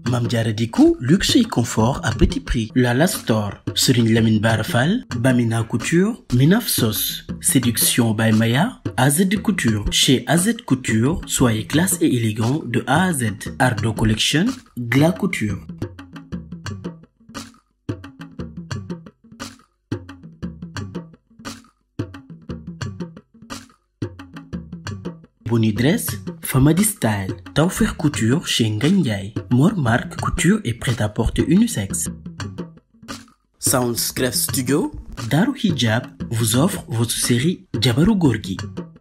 Mame Diarra Déco luxe et confort à petit prix Lala Store Serigne Lamine Bara Fall Bamina Couture Minaf Sos Séduction by Maya AZ Couture chez AZ Couture soyez classe et élégant de A à Z Ardo Collection Gla Couture Boni Dress, Famadi Style, Tawfekh Couture chez Ngagne Ndiaye, Mor Marc Couture et prêt-à-porter unisexe. Soundscref Studio, Daru Hijab vous offre votre série Jabaru Gorgui.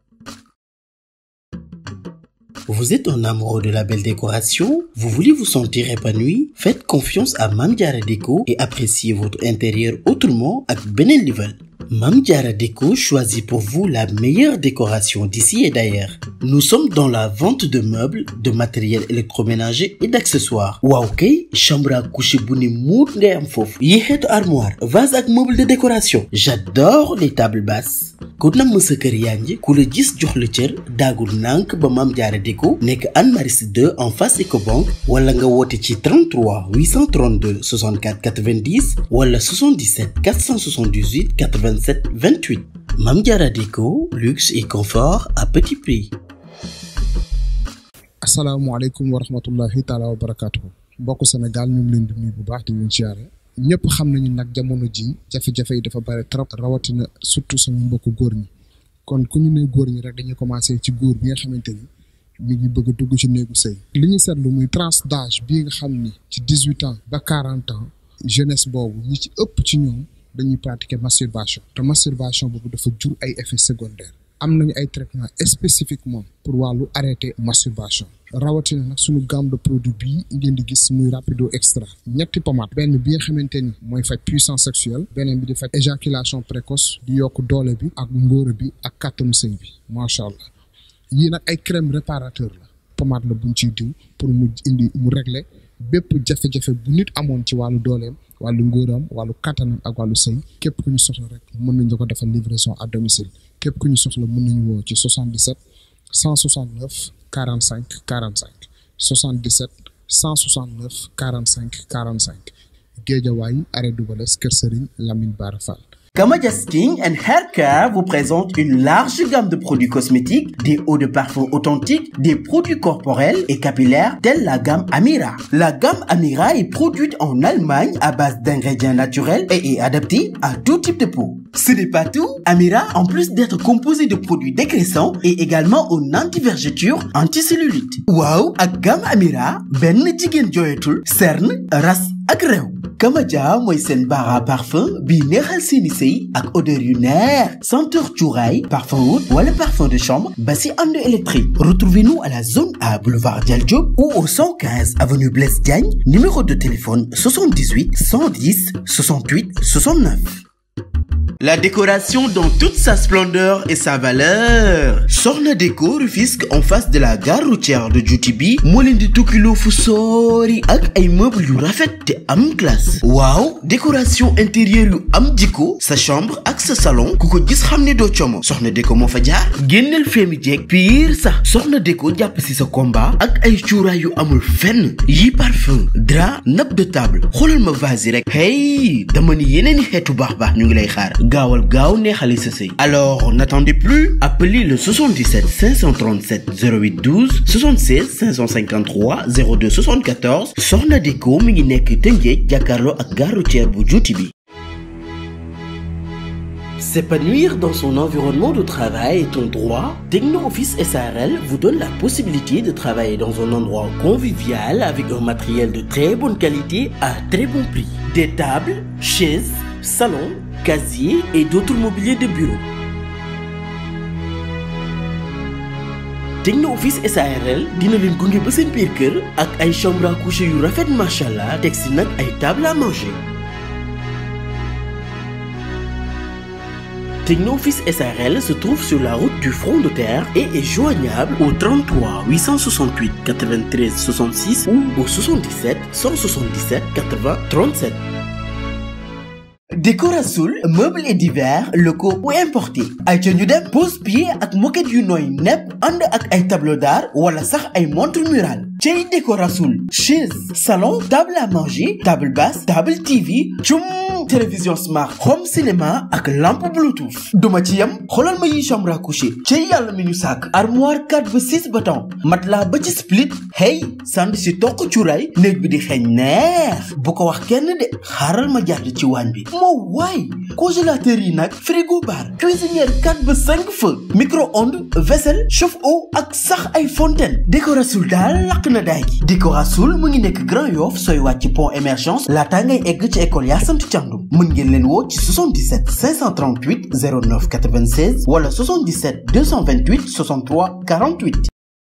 Vous êtes un amoureux de la belle décoration? Vous voulez vous sentir épanoui? Faites confiance à Mame Diarra Déco et appréciez votre intérieur autrement ak beneen level. Mame Diarra Déco choisit pour vous la meilleure décoration d'ici et d'ailleurs. Nous sommes dans la vente de meubles, de matériel électroménager et d'accessoires. waaw kay chambre à coucher bu ne muut ngay am foofu. yi xeetu armoire, vase ak meuble de décoration. J'adore les tables basses. ku namm sa kër yaa ngi ku la gis jox la cër daagul nànk ba Mame Diarra Déco nekk Anne Maris 2 en face Ecobank wala nga woote ci 33 832 64 90 wala 77 478 87 28 Mame Diarra Déco luxe et confort à petit prix. asalaamaaleykum wa rahmatullahi taala wa barakaatu mbokku Sénégal ñu ngi leen di nuyu bu baax di leen siyaare ñëpp xam nañu nag jamono ji jafe-jafe yi dafa bari trop rawatina surtout sama mbokku góor ñi kon ku ñu ne góor ñi rek dañuy commencé ci góor bi nga xamante ni mi ngi bëgg a dugg ci néegu sëy li ñu seetlu muy tranche d'âge bii nga xam ni ci dix huit ans ba quarante ans jeunesse boobu ñi ci ëpp ci ñoom dañuy pratiquer masturbation te masturbation boobu dafa jur ay effets secondaires am nañu ay traitement spécifiquement pour wàllu arrêter masturbation rawatina nag suñu gamme de produit bii ngeen di gis muy rapido extra ñetti pommade benn bi nga xamante ni mooy faj puissance sexuelle beneen bi di faj éjaculation précoce di yokk doole bi ak ngóora bi ak kàttanu sëy bi macha allah yii nag ay crème réparateur la pommade la buñ ciy diw pour mu indi mu régler bépp jafe-jafe bu nit amoon ci wàllu dooleem wàllu ngóoram wàllu kattanam ak wàllu sëy képp ku ñu soxla rek mën nañ la ko defal livraison à domicile képp ku ñu soxla mën nañu woo ci 77 169 45 45 77 169 45 45 Géejawaay arrêt Dubalès Kër Serigne Lamine Bara Fall Kamadia Skin and Hair Care vous présente une large gamme de produits cosmétiques, des eaux de parfum authentiques, des produits corporels et capillaires tels la gamme Amira. La gamme Amira est produite en Allemagne à base d'ingrédients naturels et est adaptée à tout type de peau. Ce n'est pas tout. Amira, en plus d'être composé de produits dégraissants, est également un anti-vergeture, anti-cellulite. Waaw ak gamme Amira benn jigéen jooyatul cerne ras ak réew. Kamadia mooy seen bara parfum bii neexal seeni sëy ak odeur yu neex senteur cuuraay parfum oud wala parfum de chambre ba si ànd électrique retrouvez-nous à la zone A boulevard Dial Diop ou au 115 avenue Blaise Diagne numéro de téléphone 78 110 68 69 La décoration dans toute sa splendeur et sa valeur Soxna Déco Rufisque en face de la gare routière de Djoutibi moo leen di tukkiloo fu soori ak ay meubles yu rafet te am classe waaw décoration intérieure yu am jikko sa chambre ak sa salon ku ko gis xam ne doo como Soxna Déco moo fa jaar génneel feemi jeeg pire sax Soxna Déco jàpp si sa combat ak ay cuuraay yu amul fenn yi parfum drap nappe de table xoolal ma vase yi rek hey dama ni yeneen i xeetu baax baax ñu ngi lay xaar gaawal gaaw neexali sa sëy alors n'attendez plus appelez le 77 537 08 12 76 553 02 74 Soxna Déco mi ngi nekk Tëngéej jàkkaarloo ak gare routière bu juuti bi S'épanouir dans son environnement de travail est un droit. Techno Office SARL vous donne la possibilité de travailler dans un endroit convivial avec un matériel de très bonne qualité à très bon prix. Des tables, chaises, salons, casiers et d'autres mobiliers de bureau. Techno Office SARL dina leen gunge ba seen biir kër ak ay chambre à coucher yu rafet macha allah teg si nag ay table à manger. Technoffice SARL se trouve sur la route du front de terre et est joignable au 33 868 93 66 ou au 77 177 80 37. Décorasoul meubles et divers locaux ou importés ay ca ñu dem pose pied ak moquette yu nooy nepp ànd ak ay tableau d'art wala sax ay montre murale cey déco rasoul chaise salon table à manger table basse table TV cum télévision smart home cinéma ak lampe bluetooth duma ci yem xoolal ma yi chambre à coucher cey yàlla mi ñu sàkk armoire 4 ba 6 battant matelas ba ci split hey sand si toq cuuraay néeg bi di xeeñ neex bu ko wax kenn de xaaral ma jàdd ci waañ bi moo waay congélateur yi nag frigo bar cuisinière 4 ba 5 feu micro-ondes vaisselle chauffe-eau ak sax ay fontaine déco rasoul daal lakk na daay gi déco rasoul mu ngi nekk Grand Yoff sooy wàcc pont émergence laataa ngay egg ci école yaa sant càndum mën ngeen leen woo ci 77 538 09 96 wala 77 228 63 48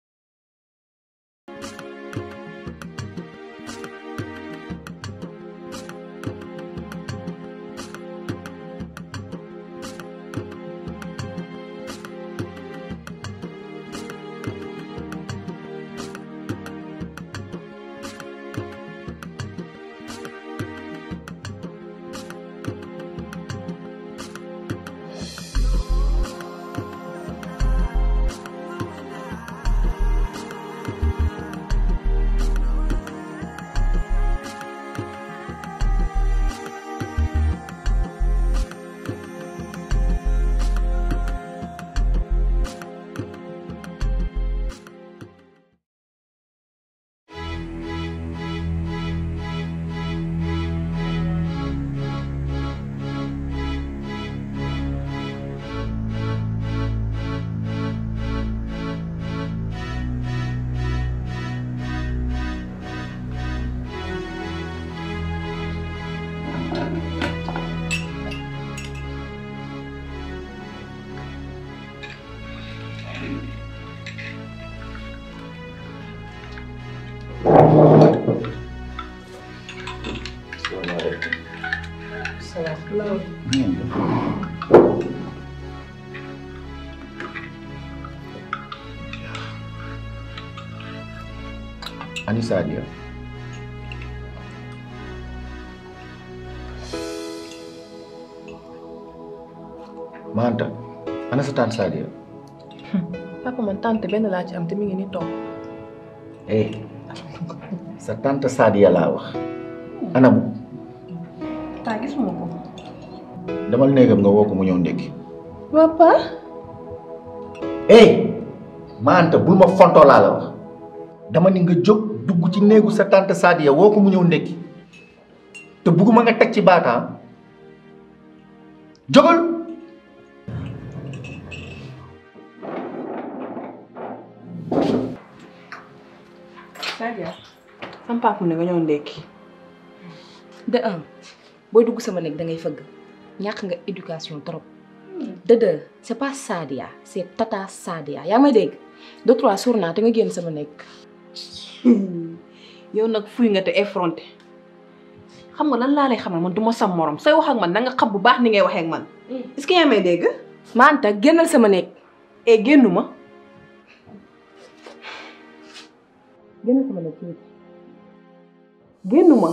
ani Sadia Manta ana sa tante Sadia papa man tante benn laa ci am te mi ngi ni toog eh sa tante Sadia laa wax ana bu taa gisuma ko damal néegam nga woo ko mu ñëw ndékki papa eh Manta bul ma fontoo laa la wax dama ni nga jóg dugg ci néegu sa tante Sadia woo ko mu ñëw ndékki te bugguma nga teg ci baataam jógal Sadia sam papa ne nga ñëw ndekki de un booy dugg sama néeg da ngay fëgg ñàkk nga éducation trop de deux c'est pas Sadia c'est Tata Sadia yaa may dégg de trois suur naa te nga génn sama néeg yow nag fuy nga te effronté xam nga lan laa lay xamal man du ma sam morom say wax ak man na nga xam bu baax ni ngay waxee ak man est-ce que yaa may dégg Manta génnal sama néeg e génnu ma génnal sama néeg tuuti génnu ma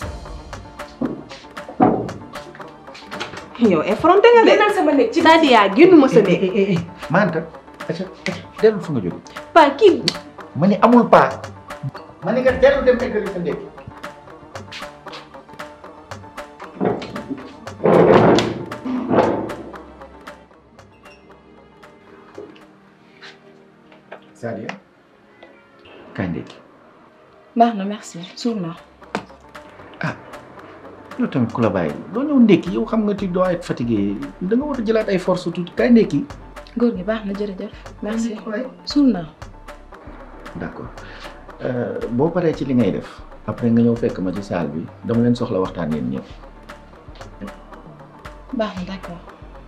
yow effronté nga de génnal sama néeg ci Sadia génnu ma sa néeg Manta aca aca dellu fu nga jóge pa kii ma ni amul paa ma ni nga dellu dem eggali sa ndékki Sadia kaay ndékki baax na merci suur naa yow tamit ku la bàyyi doo ñëw ndékki yow xam nga ti doo être fatigué da nga war a jëlaat ay force tuuti kaay ndékki góor gi baax na jërëjëf merci suur naa d'accord boo paree ci li ngay def après nga ñëw fekk ma ci salle bi dama leen soxla waxtaan yéen ñëpp baax na d'accord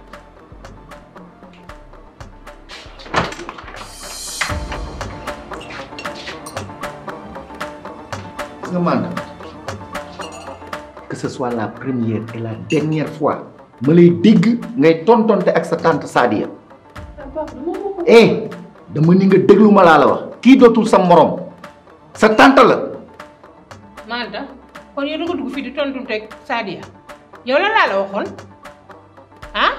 gis nga Manda que ce soit la première et la dernière fois ma lay dégg ngay tontonte ak sa tante Sadia eh dama ni nga déglu ma laa la wax kii dootul sa morom sa tante la Manta kon yow da nga dugg fii di tontu teg Sadia yow lan laa la waxoon ah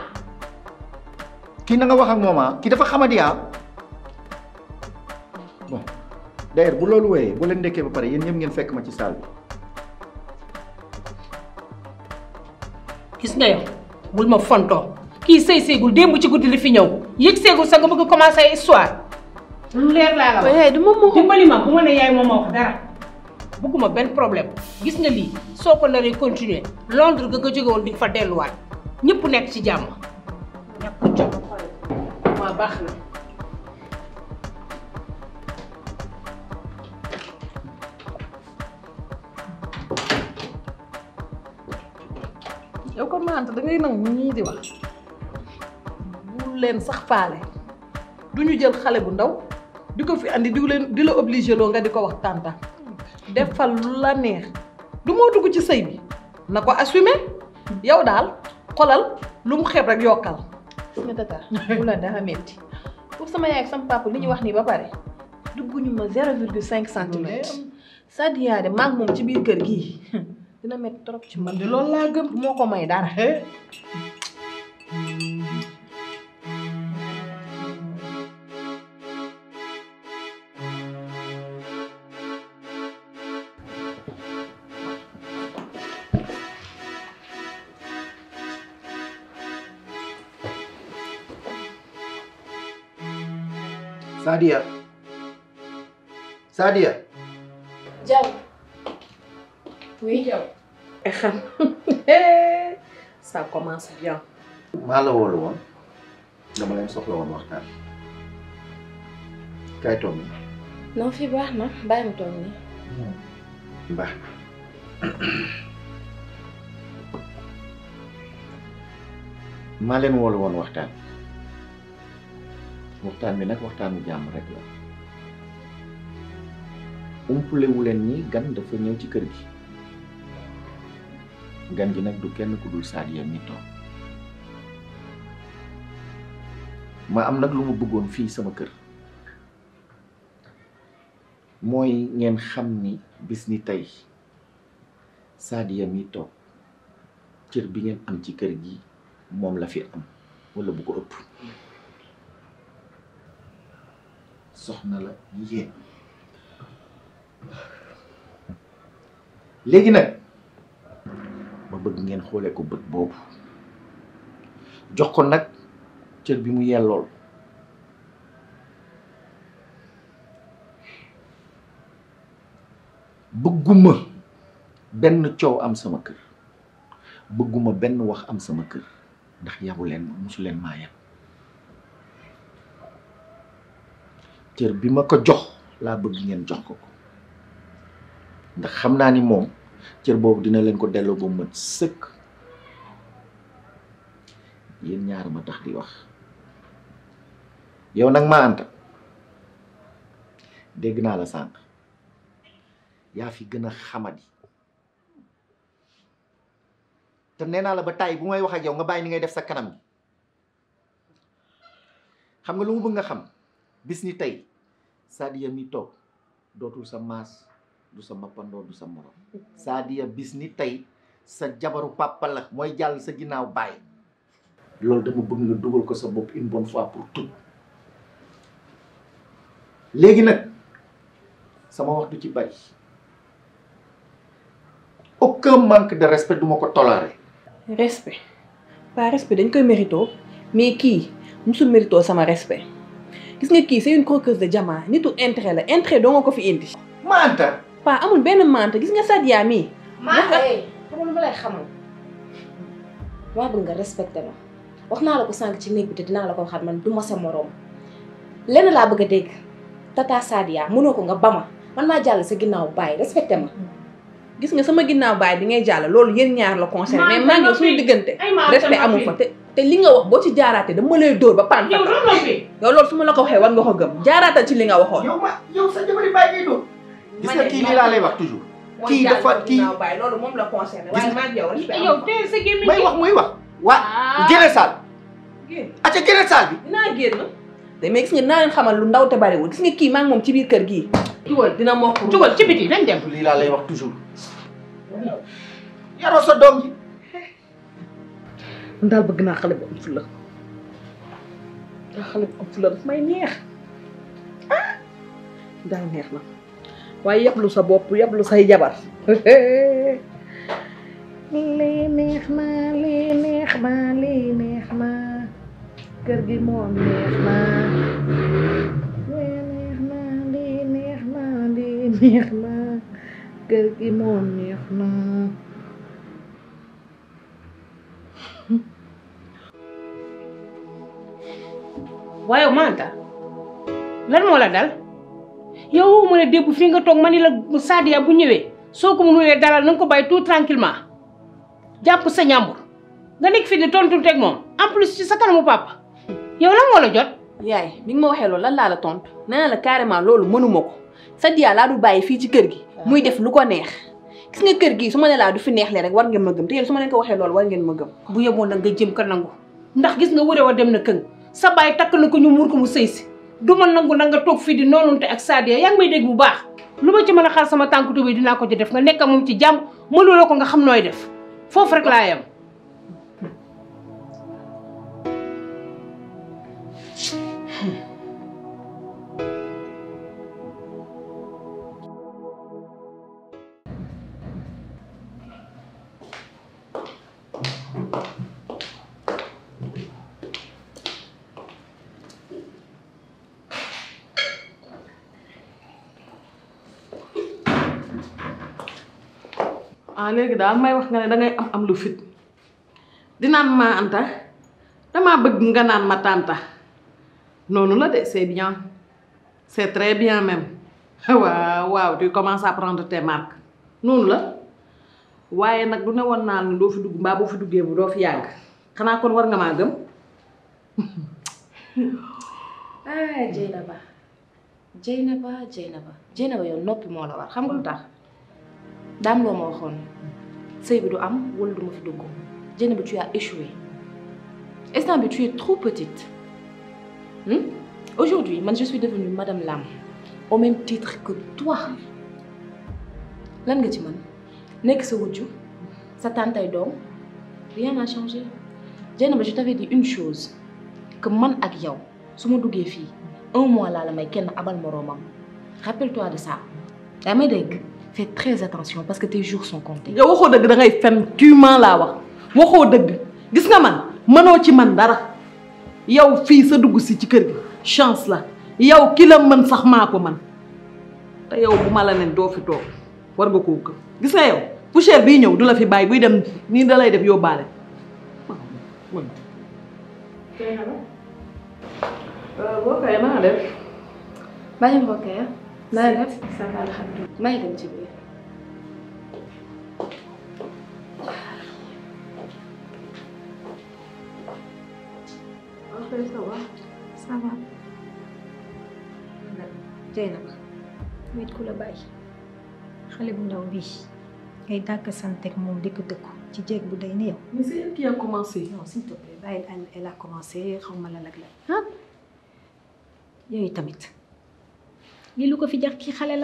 kii na nga wax ak moom ah kii dafa xamadi ah bon d'ailleurs bu loolu wéyee bu leen ndekkee ba pare yéen ñëpp ngeen fekk ma ci salle bi gis nga yow bul ma fontoo kii sëy seegul démb ci guddi li fi ñëw yëg seegul sa nga bëgg commencer ay histoire lu leer laa la wax yaay du moom moo dimbali ma bu ma ne yaay moom ma wax dara bëgguma benn problème gis nga lii soo ko naree continuer Londres ga nga jóge woon di nga fa delluwaat ñëpp nekk ci jàmm ñàkk jot waa baax na yow ko maanta da ngay nangu ñii di wax bu leen sax faale du ñu jël xale bu ndaw di ko fi andi di leen di la obligé loo nga di ko wax tànta defal lu la neex du moo dugg ci sëy bi na ko assumer yow daal xolal lu mu xeeb rek yokkal gis nga tata bu la dara metti pour sama yaay ak sama papa li ñu wax nii ba pare dugguñu ma zéro virgule cinq centimètre Sadia de maag moom ci biir kër gii dina metti trop ci man man de loolu laa gëm du moo ko may dara Sadia Sadia Diaw oui Diaw xam ça commence bien maa la woolu woon dama leen soxla woon waxtaan kaay toog ni non fii baax na bàyyi ma toog nii baax maa leen woolu woon waxtaan waxtaan bi nag waxtaanu jàmm rek la umpalewu leen ni gan dafa ñëw ci kër gi gan gi nag du kenn ku dul Sadia mi toog ma am nag lu ma bëggoon fii sama kër mooy ngeen xam ni bis ni tey Sadia mi toog cër bi ngeen am ci kër gi moom la fi am walla bu ko ëpp soxna la yéen léegi nag ma bëgg ngeen xoolee ko bët boobu jox ko nag cër bi mu yellool bëgguma benn coow am sama kër bëgguma benn wax am sama kër ndax yabu leen ma musu leen maa yab cër bi ma ko jox laa bëgg ngeen jox ko ko ndax xam naa ni moom cër boobu dina leen ko delloo ba mët sëkk yéen ñaar ma tax di wax yow nag ma anta dégg naa la sànq yaa fi gën a xamadi te nee naa la ba tàyyi bu may wax ak yow nga bàyyi ni ngay def sa kanam gi xam nga lu mu bëgg nga xam bis ni tey Sadia mi toog dootul sa maas du sa mappandoo du sa morom Sadia bis ni tey sa jabaru papa la mooy jàll sa ginnaaw bàyyi loolu dama bëgg nga dugal ko sa bopp une bonne fois pour tout léegi nag sama wax du ci bari aucun manque de respect du ma ko tolérer respect pas respect dañ koy mérito mais kii musul mérito sama respect gis nga kii c'est une croqueuse de diamant nitu intérêt la intérêt doo nga ko fi indi ma anta pas amul benn mante gis nga Sadia mii maa ngi xam lu ma lay xamal maa bëgg nga respecté ma wax naa la ko sànq ci néeg bi te dinaa la ko waxaat man du ma sa moroom lenn laa bëgg a dégg tata Sadia mënoo ko nga ba ma man maa jàll sa ginnaaw bàyyi respecté ma. gis nga sama ginnaaw baay bi ngay jàll loolu yéen ñaar la concerné mais maa ngi suñu diggante ay maa respect amu fa te te li nga wax boo ci jaaraatee dama lay dóor ba pan yow doon noppi yow loolu su ma la ko waxee war nga ko gëm jaaraatal ci li nga waxoon yow ma yow sa jabari bàyyi ngay doon gis nga kii lii laa lay wax toujours kii dafa kii baay loolu moom la concerné Gis waaye nga- maa ngi yow respect yow amu fa teel sa gémmiñ may wax muy wax waa génne saal génn acca génne saal bi dinaa génn te mais gis nga naa leen xamal lu ndaw te bariwul gis nga kii maa ngi moom ci biir kër gii jugal dina mokk jugal ci biti nañ dem lii laa lay wax toujours yaroo sa doom ji man daal bëgg naa xale bu am fulla daa xale bu am fulla daf may neex ah daal neex na waaye yablu sa bopp yablu say jabar lii neex na lii neex na lii neex na kër gi moom neex na lii neex na lii neex na lii neex na kër gi moom neex na waaye Manta lan moo la dal yow mu ne démb fii nga toog ma ni la Sadia bu ñëwee soo ko mënulee dalal na nga ko bàyyi tout tranquillement jàpp sa ñàmbur nga nekk fii di tontu teg moom en plus ci sa kanamu papa yow lan moo la jot. yaay bi nga ma waxee loolu lan laa la tontu nee na la carrément loolu mënuma ko Sadia laa du bàyyi fii ci kër gi. muy def lu ko neex. gis nga kër gi su ma ne laa du fi neex le rek war ngeen ma gëm te yéen su ma leen ko waxee loolu war ngeen ma gëm. bu yeboon nag nga jëm ka nangu ndax gis nga wëree wa dem na këng sa baay takk na ko ñu muur ko mu sëy si du ma nangu nag nga toog fii di noonunte ak Sadia yaa ngi may dégg bu baax lu ma ci mën a xaar sama tànk tubéy dinaa ko ci def nga nekk moom ci jàmm mënuloo ko nga xam nooy def foofu rek laa yem. ah léegi daal may wax nga ne dangay am am lu fit dinaan ma anta damaa bëgg nga naan ma tànta noonu la de c'est bien c'est très bien même waaw waaw tu commences à prendre tes marques noonu la waaye nag du ne woon naa ne doo fi dugg mbaa boo fi duggee bu doo fi yàgg xanaa kon war nga maa gëm ah Dieynaba Dieynaba Dieynaba Dieynaba yow noppi moo la war xam nga lu tax daam loo ma waxoon sëy bi du am wala du ma fi dugg Dieynaba tu as échoué instant bi tu es trop petite hmm? aujourd'hui man je suis devenue madame Lam au même titre que toi lan nga ci man nekk sa wujju sa tantay doom rien n'a changé Dieynaba je t'avais dit une chose que man ak yow su ma duggee fii un mois laa la may kenn abal moroomam rappelle-toi de ça yaa may dégg fais très attention parce que tes jours sont comptés. yow waxoo dëgg da ngay fen tuement laa wax waxoo dëgg gis nga man mënoo ci man dara yow fii sa dugg si ci kër gi chance la yow ki la mën sax maa ko man te yow bu ma la nen doo fi toog war nga koo gëm gis nga yow poussière bii ñëw du la fi bàyyi buy dem nii da lay def yóbbaale. boo koy naa def. bàyyi mbokk ya naa def ça va alhamdulilah maa ngi dem ci biir. ça va Dieynaba wet ku la bàyyi xale bu ndaw bii ngay dàkk santeeg moom di ko dëkku ci jéeg bu day ni yow mais c'est elle qui a commencé. non s'il te plaît bàyyi elle elle a commencé xaw ma la lag la ah yooyu tamit lii lu ko fi jar kii xale la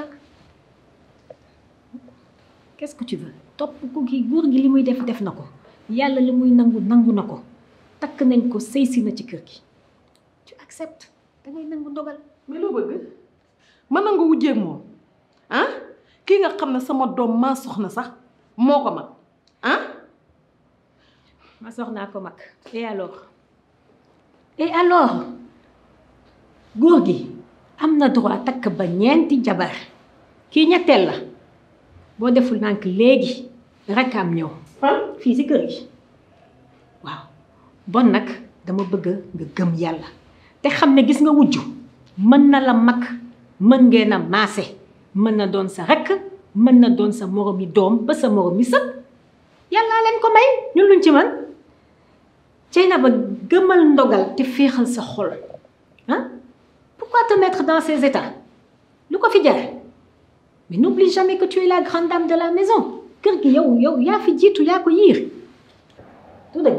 qu'est-ce que tu veux topp ko kii góor gi li muy def def na ko yàlla li muy nangu nangu na ko takk nañ ko sëy si na ci kër gi tu acceptes dangay nangu ndogal mais loo bëgg mën na nga wujjeeg moom ah kii nga xam ne sama doom maa soxna sax moo ko mag ah ma soxnaa ko mag et alors et alors góor gi am na droit takk ba ñeenti jabar kii ñetteel la boo deful nànk léegi rakkaam ñëw fii si kër gi waaw bon nag dama bëgg nga gëm yàlla te xam ne gis nga wujju mën na la mag mën ngeen a maase mën na doon sa rakk mën na doon sa moromi doom ba sa moromi sët yàllaa leen ko may ñun luñ ci mën Dieynaba gëmal ndogal te féexal sa xol ah pourquoi te mettre dans ces états lu ko fi jar mais n'oublie jamais que tu es la grande dame de la maison kër gi yow yow yaa fi jiitu yaa ko yiir du dëgg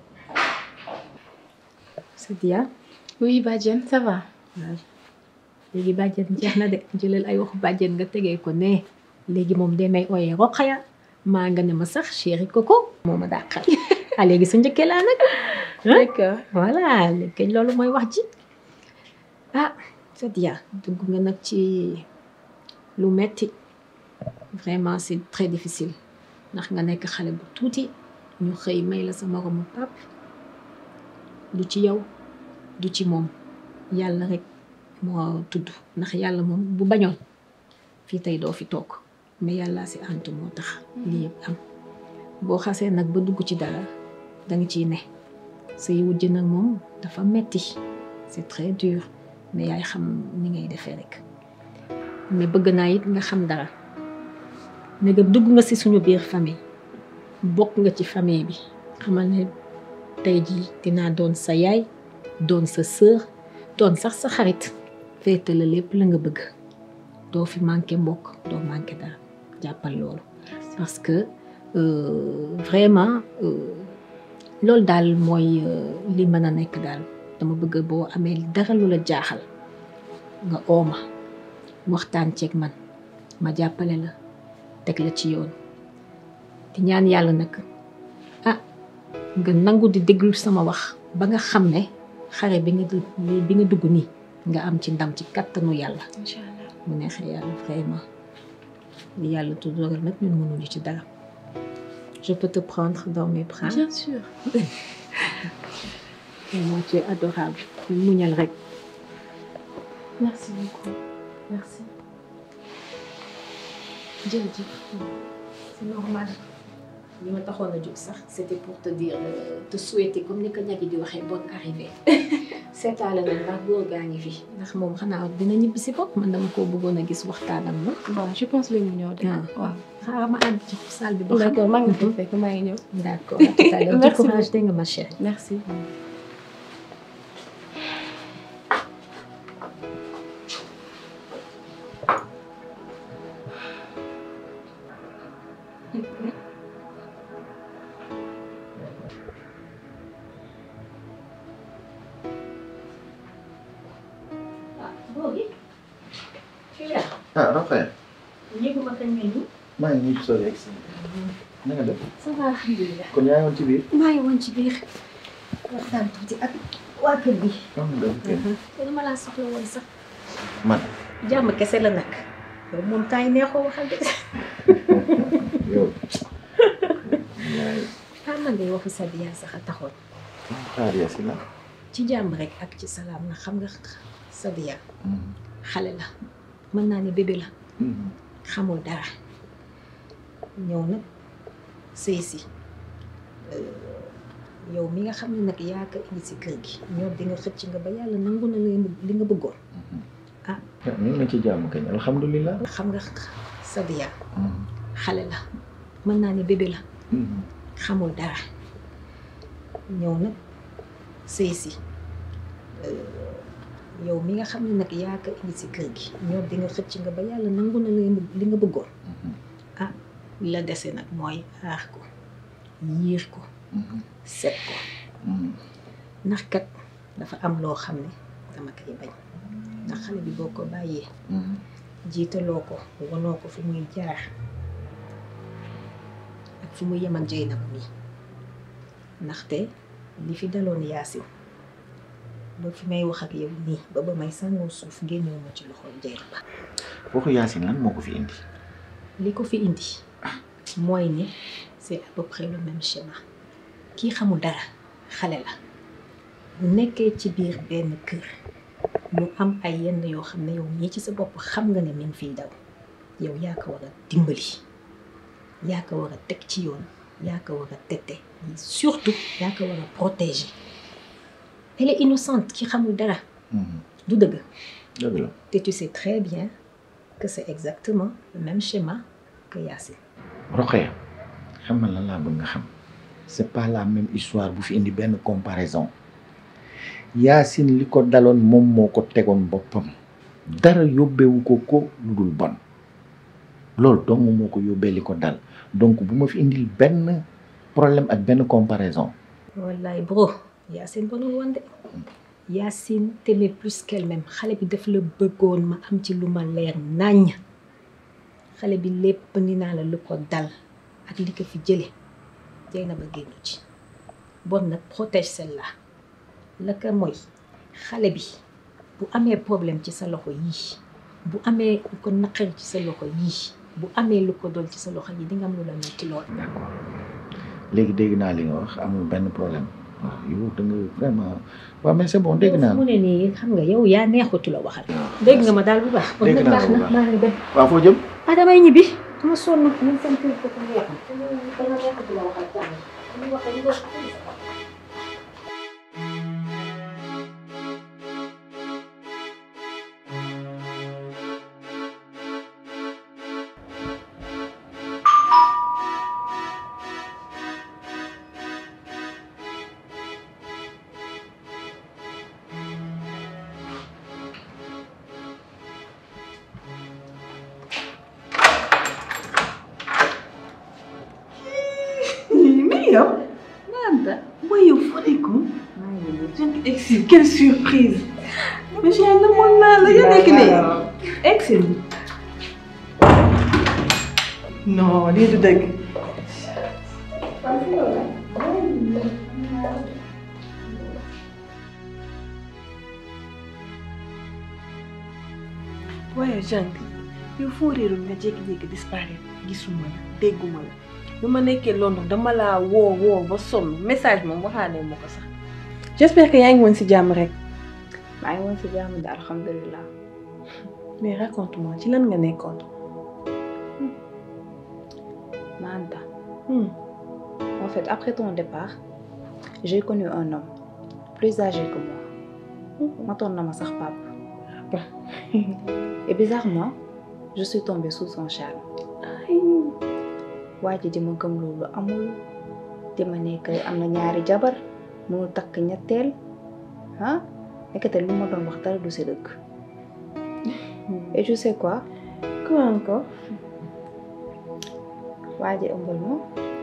C'est Dia Oui, Badiane, ça va léegi bàjjen jeex na de jëlal ay waxu bàjjen nga tegee ko ne léegi moom day may ooyee Rokhaya maa nga ne ma sax chéri Coco moo ma dàqal ah léegi sa njëkkee laa nag d'accord voilà léegi loolu mooy wax ji ah Sadia dugg nga nag ci lu metti vraiment c'est très difficile ndax nga nekk xale bu tuuti ñu xëy may la sa moromu pap du ci yow du ci moom yàlla rek moo tudd ndax yàlla moom bu bañoon fii tey doo fi toog mais yàlla si antu moo tax lii yëpp am boo xasee nag ba dugg ci dara danga ciy ne say wujj nag moom dafa metti c'est très dur mais yaay xam ni ngay defee rek mais bëgg naa it nga xam dara ne nga dugg nga ci suñu biir famille bokk nga ci famille bi xamal ne tey jii dinaa doon sa yaay doon sa sœur doon sax sa xarit féete la lépp la nga bëgg doo fi manqué mbokk doo manqué dara jàppal loolu parce que euh, vraiment euh, loolu daal mooy euh, li mën a nekk daal dama bëgg boo amee dara lu la jaaxal nga ooma waxtaan ceeg man ma jàppale la teg la ci yoon di ñaan yàlla nag ah nga nangu di déglu sama wax ba nga xam ne xare bi nga dugg bi nga dugg nii nga am ci ndam ci kattanu yàlla incha allah mu neexee yàlla vraiment li yàlla tuddoral nag ñun mënuñu ci dara je peux te prendre dans mes bras bien sûr vraiment tu es adorable muñal rek merci beaucoup merci jërëjëf c'est normal li ma taxoon a jóg sax c'était pour te dire euh, te souhaiter comme ni ko ñagi di waxee bonne arrivée seetaale na ndax góor gaa ngi fi ndax moom xanaa dina ñibbi si bopp man dama koo bëggoon a gis waxtaanam ma bon je pense léegi mu ñëw de Ah. waaw xaaral ma ànd ci salle bi ba xam d'accord maa ngi fi fekk maa ngi ñëw d'accord à tout à l'heure Merci du courage dégg nga ma chérie merci góor gi tu es là ah Rokhaya yéeguma kañ nga nii maa ngi nii sori ak si na nga def ça va alhamdulilah kon yaa ngi woon ci biir maa ngi woon ci biir waxtaan tuuti ak waa kër gi am nga def te dama laa soxla woon sax man jàmm kese la nag yow moom temps yi neexoo waxal de yow yaay ah man de waxu Sadia sax a taxoon xaar ya si la ci jàmm rek ak ci salaam na xam nga Sadia xale la mën naa ne bébé la xamul dara ñëw nag sëy si yow mi nga xam ne nag yaa ko indi si kër gi ñoom di nga xëcc nga ba yàlla nangu na li nga bëggoon ñu ngi ci jàmm kañ alhamdulilah xam nga Sadia xale la mën naa ne bébé la xamul dara ñëw nag sëy si yow mi nga xam ne nag yaa ko indi si kër gi ñoom di nga xëcc nga ba yàlla nangu na li nga bëggoon ah li la dese nag mooy aar ko yiir ko set ko ndax kat dafa am loo xam ne dama koy bañ ndax xale bi boo ko bàyyee jiitaloo ko wanoo ko fi muy jaar ak fu mu yemal jëy na mi ndaxte li fi daloon yaasin ba fi may wax ak yow nii ba ba may sàngoo suuf génnewu ma ci loxo jëy ba waxu Yacine lan moo ko fi indi li ko fi indi mooy ne c'est à peu près le même schéma kii xamul dara xale la bu nekkee ci biir benn kër mu am ay yenn yoo xam ne yow ñii ci sa bopp xam nga ne mi ngi fiy daw yow yaa ko war a dimbali yaa ko war a teg ci yoon yaa ko war a tette surtout yaa ko war a protéger elle est innocente ki xamul dara du dëgg dëgg la te tu sais très bien que c'est exactement le même schéma que Yacine Rokhaya xam nga lan laa bëgg nga xam c'est pas la même histoire bu fi indi benn comparaison Yacine li ko daloon moom moo ko tegoon boppam dara yóbbewu ko ko lu dul bon loolu dong moo ko yóbbee li ko dal donc bu ma fi indil benn problème ak benn comparaison wallaay bro Yacine bonul woon de Yacine t'aimait plus qu'elle-même xale bi daf la bëggoon ma am ci lu ma leer naññ xale bi lépp ni naa la lu ko dal ak li ko fi jële jey na ba génn ci bon nag protège celle-là la ko mooy xale bi bu amee problème ci sa loxo yii bu amee lu ko naqari ci sa loxo yii bu amee lu ko dol ci sa loxo yi di nga am lu la metti lool d'accord léegi dégg naa li nga wax amul benn problème waaw yow da nga vraiment waaw mais c'est bon dégg naa mu ne nii xam nga yow yaa neexutu la waxal dégg nga ma daal bu baax kon Dégg nag naa baax bu na baax. maa ngi dem waaw foo jëm ah damay ñibbi dama sonn man sama kër ko neex danga neexutu la waxal jàmm ñu wax ñu wax mais yow Nanda mooy yow foo nekkoon Excel quelle surprise mais chérie namoon naa la yaa nekk nii Excel non lii du dëgg waaye Jean yow foo réeroon nga jékki-jékki disparaître gisuma la dégguma la bi ma nekkee Londres dama laa woo woo ba sonn message moom waxaanee ma ko sax j'espère que yaa ngi woon ci jàmm rek maa ngi woon si jàmm de alhamdulilah mais raconte-moi ci lan nga nekkoon Manta Hmm. en fait après ton départ j'ai connu un homme plus âgé que moi matoon na ma sax papa et bizarrement je suis tombée sous son charme waa ji di ma gëm loolu amul di ma nekk am na ñaari jabar mënul takk ñetteel ah nekkate lu ma doon wax dara du si dëgg et tu sais quoi quoi encore waa ji ëmbal ma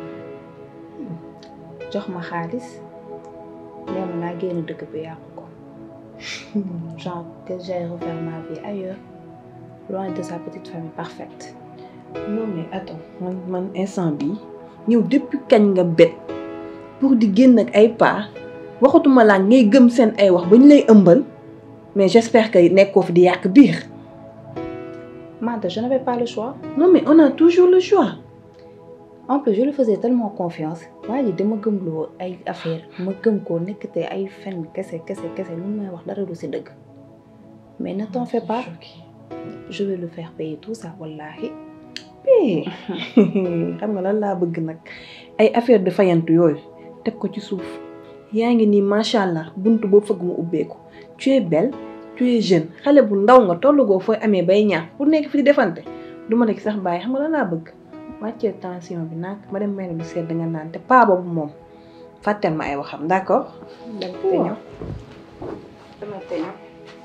jox ma xaalis nee ma naa génn dëkk bi yàqu ko genre que j'aille refaire ma vie ailleurs loin de sa petite famille parfaite non mais attends man man instant bi ñëw depuis kañ nga bet pour di génn ak ay pas waxatuma laa ngay gëm seen ay wax ba ñu lay ëmbal mais j'espère que nekkoo fi di yàq biir Manta je n'avais pas le choix non mais on a toujours le choix en plus je lui faisais tellement confiance waa ji dama gëm loo ay affaire ma gëm ko nekkate ay fen kese kese kese lu may wax dara du si dëgg mais ne t'en fais pas je vais le faire payer tout ça wallahi Eh, xam nga lan laa bëgg nag ay affaire de fayantu yooyu teg ko ci suuf yaa ngi nii macha allah buntu boo fëgg mu ubbeeku tu es belle tu es jeune xale bu ndaw nga tollugoo fooy amee bay ñaax pour nekk fi di defante du ma nekk sax bàyyi xam nga lan laa bëgg wàccee tension bi nag ma dem may lu sedd nga naan te paa boobu moom fàtteel ma ay waxam d'accord. dem te ñëw dama te ñëw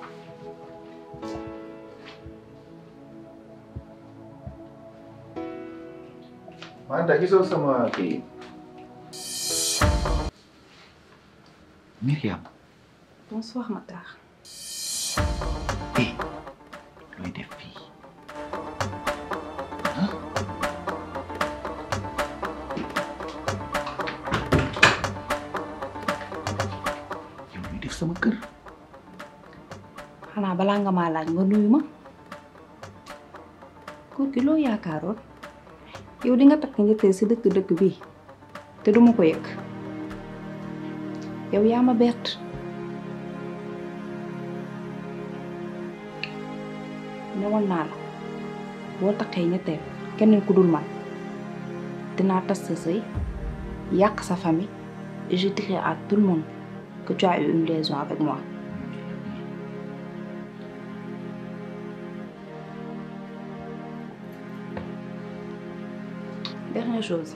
Manta gisoo sama kii Myriam bonsoir Matar eh looy def fii ah yow looy def sama kër xanaa balaa nga maa laaj nga nuyu ma góor gi loo yaakaaroon yow di nga takk njëkkee si dëkk dëkk bi te duma ko yëg yow yaa ma bett newoon naa la boo takkee ñetteel keneen ku dul man dinaa tas sa sëy yàq sa famille et je dirai à tout le monde que tu as eu une liaison avec moi dernière chose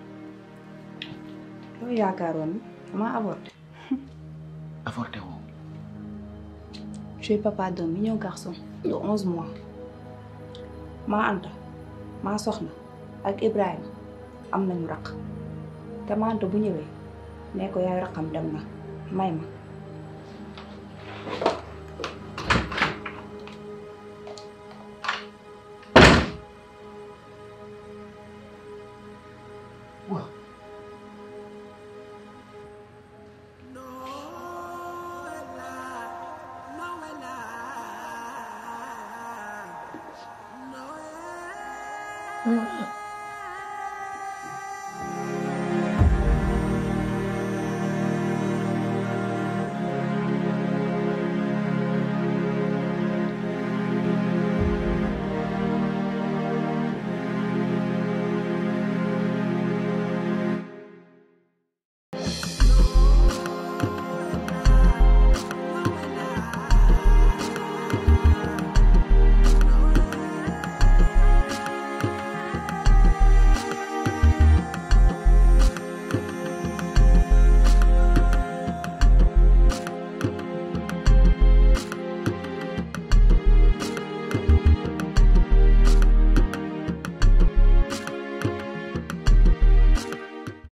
loo yaakaaroon ni dama avorté avorté woo tu es papa d'un mignon garçon de onze mois maa Anta maa soxna ak Ibrahima am nañu raq te maa Anta bu ñëwee ne ko yaay raqam dem na may ma waaw Mm.